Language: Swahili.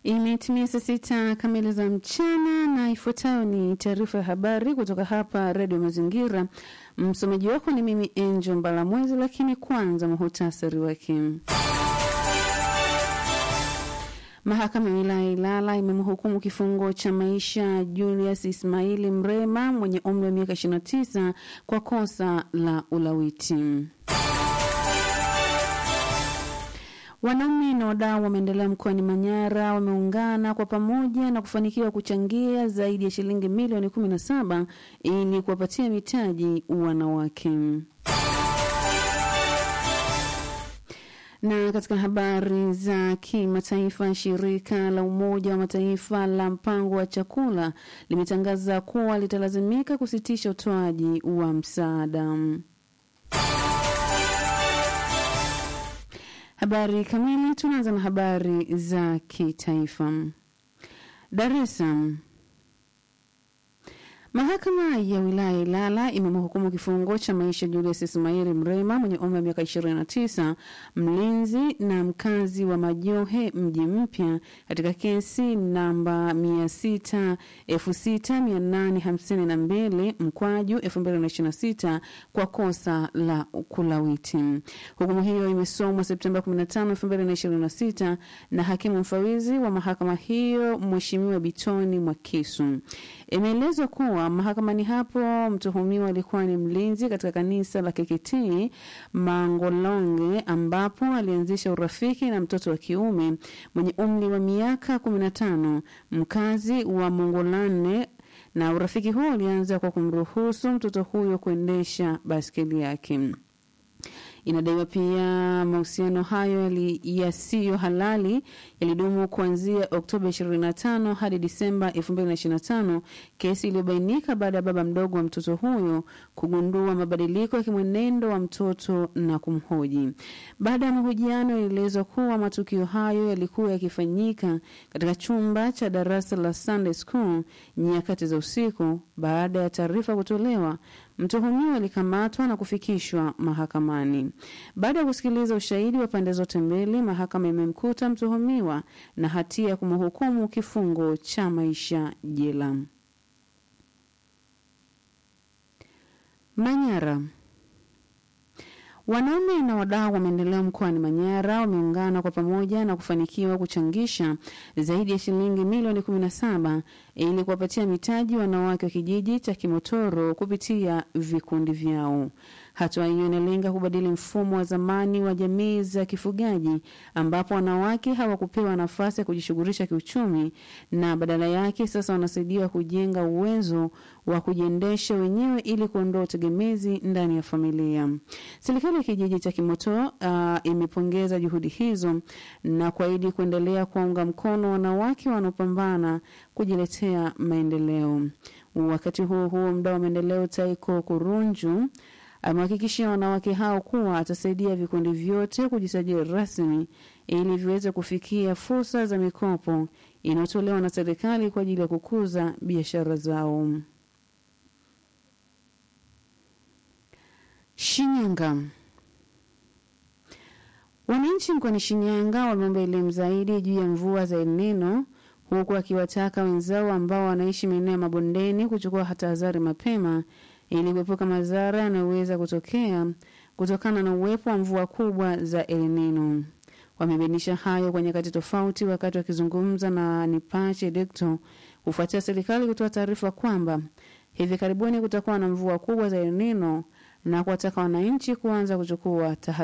Imetimia saa sita kamili za mchana na ifuatayo ni taarifa ya habari kutoka hapa Redio Mazingira. Msomaji wako ni mimi Angel Mbalamwezi, lakini kwanza muhutasari wake. Mahakama ya wilaya Ilala imemhukumu kifungo cha maisha Julius Ismaili Mrema mwenye umri wa miaka 29 kwa kosa la ulawiti. Wanaume na wadau wa maendeleo mkoani Manyara wameungana kwa pamoja na kufanikiwa kuchangia zaidi ya shilingi milioni 17 ili kuwapatia mitaji wanawake. Na katika habari za kimataifa, shirika la Umoja wa Mataifa la mpango wa chakula limetangaza kuwa litalazimika kusitisha utoaji wa msaada. Habari kamili. Tunaanza na habari za kitaifa. Dar es Salaam. Mahakama ya wilaya Ilala imemhukumu kifungo cha maisha Julius Ismaili Mrema mwenye umri wa miaka 29, mlinzi na mkazi wa Majohe mji mpya katika kesi namba 66852 mkwaju 2026 kwa kosa la kulawiti. Hukumu hiyo imesomwa Septemba 15, 2026 na hakimu mfawizi wa mahakama hiyo Mheshimiwa Bitoni Mwakisu. Imeelezwa kuwa mahakamani hapo mtuhumiwa alikuwa ni mlinzi katika kanisa la KKT Mangolonge, ambapo alianzisha urafiki na mtoto wa kiume mwenye umri wa miaka 15 mkazi wa Mongolane, na urafiki huo ulianza kwa kumruhusu mtoto huyo kuendesha baskeli yake. Inadaiwa pia mahusiano hayo yasiyo halali yalidumu kuanzia Oktoba 25 hadi Disemba 2025, kesi iliyobainika baada ya baba mdogo wa mtoto huyo kugundua mabadiliko ya kimwenendo wa mtoto na kumhoji. Baada ya mahojiano, ilielezwa kuwa matukio hayo yalikuwa yakifanyika katika chumba cha darasa la Sunday School nyakati za usiku. Baada ya taarifa kutolewa, mtuhumiwa alikamatwa na kufikishwa mahakamani. Baada ya kusikiliza ushahidi wa pande zote mbili, mahakama imemkuta mtuhumiwa na hatia ya kumhukumu kifungo cha maisha jela. Manyara. Wanaume na wadau wa maendeleo mkoani Manyara wameungana kwa pamoja na kufanikiwa kuchangisha zaidi ya shilingi milioni 17 ili kuwapatia mitaji wanawake wa kijiji cha Kimotoro kupitia vikundi vyao. Hatua hiyo inalenga kubadili mfumo wa zamani wa jamii za kifugaji ambapo wanawake hawakupewa nafasi ya kujishughulisha kiuchumi na badala yake sasa wanasaidiwa kujenga uwezo wa kujiendesha wenyewe ili kuondoa utegemezi ndani ya familia. Serikali ya kijiji cha Kimoto uh, imepongeza juhudi hizo na kuahidi kuendelea kuwaunga mkono wanawake wanaopambana kujiletea maendeleo. Wakati huo huo, mdau wa maendeleo Taiko Kurunju amehakikishia wanawake hao kuwa atasaidia vikundi vyote kujisajili rasmi ili viweze kufikia fursa za mikopo inayotolewa na serikali kwa ajili ya kukuza biashara zao. Shinyanga. Wananchi mkoani Shinyanga wameomba elimu zaidi juu ya mvua za El Nino huku akiwataka wenzao ambao wanaishi maeneo ya mabondeni kuchukua tahadhari mapema ili kuepuka madhara yanayoweza kutokea kutokana na uwepo wa mvua kubwa za El Nino. Wamebainisha hayo kwa nyakati tofauti wakati wakizungumza na Nipache Dekto kufuatia serikali kutoa taarifa kwamba hivi karibuni kutakuwa na mvua kubwa za El Nino na kuwataka wananchi kuanza kuchukua tahadhari.